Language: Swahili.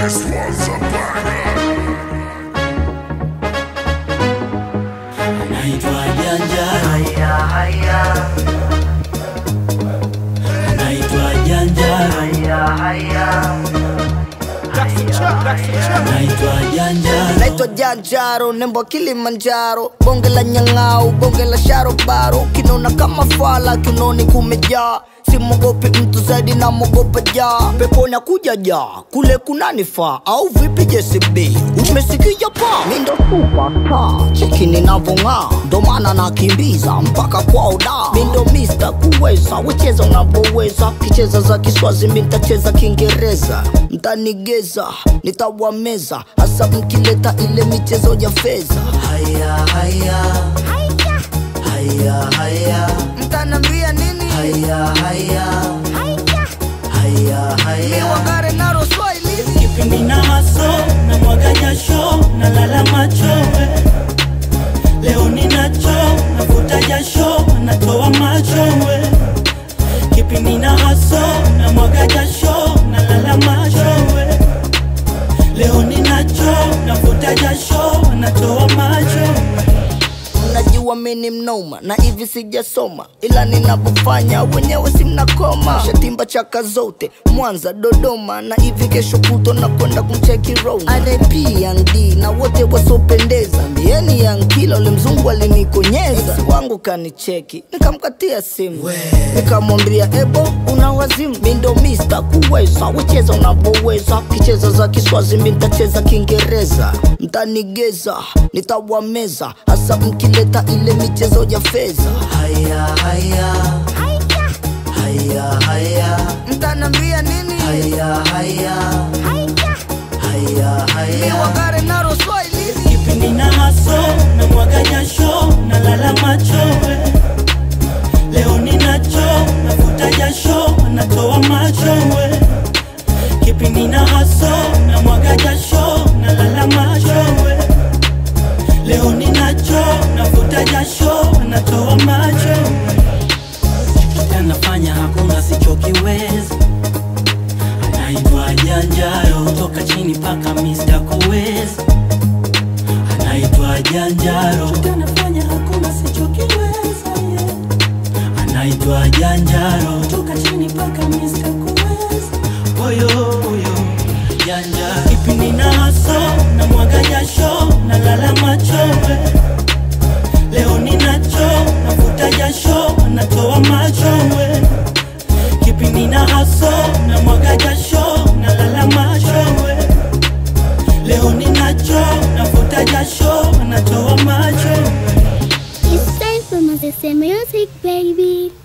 This one's a banger. Naitwa Janja, naitwa Janja, naitwa Janja. naitwa janjaro nembo kilimanjaro bonge la nyang'au bonge la sharobaro kinona kama fala kinoni kumejaa simogopi mtu zaidi na mogopa jaa peponi akuja jaa kule kunanifaa au vipi jcb umesikia pa mindo supasta chekini navong'aa ndo maana nakimbiza mpaka kwao da mindo mista kuweza wecheza unavyoweza kicheza za kiswazi mi ntacheza kiingereza mtanigeza nitawameza hasa mkileta ile michezo ya fedha Haya, haya, haya, haya, mtanambia nini haya, haya, haya, haya. wangare naro swahili Kipindi na haso na mwaga jasho na lala machowe, leo ninacho navuta jasho natoa machowe. Kipindi na haso na mwaga jasho na lala machowe, leo ninacho navuta jasho natoa machowe. najua mini mnoma na hivi sijasoma ila ninavyofanya wenyewe simnakoma shatimba chaka zote mwanza dodoma na hivi kesho kuto na kwenda kumcheki roma rp yangd na wote wasiopendeza mbieni yankila ule mzungu alinikonyeza Ex wangu kanicheki nikamkatia simu nikamwambia ebo una wazimu mindo mista kuweza wecheza unavyoweza kicheza za kiswazi mi ntacheza kiingereza mtanigeza nitawameza hasa mkileta ile michezo ya fedha Haya, haya, haya, haya, mtanambia nini haya, haya, haya, haya. wangare naro swahili kipindi na haso na mwaga jasho na lala machowe leo ninacho navuta jasho natoa machowe kipindi na haso na mwaga jasho na lala machowe leo ninacho navuta jasho natoa machowe anafanya hakuna sichokiweza anaitwa janjaro toka chini paka Mr. kuweza anaitwa janjaro anafanya hakuna sichokiweza yeah. anaitwa janjaro toka chini paka Mr. kuweza oyo oyo janja kipindi na haso na mwaga jasho na lala machowe leo ninacho navuta jasho natoa machowe kipindi na haso na mwaga jasho na lala machowe leo ninacho navuta jasho natoa machowe It's time for Moses Music, baby.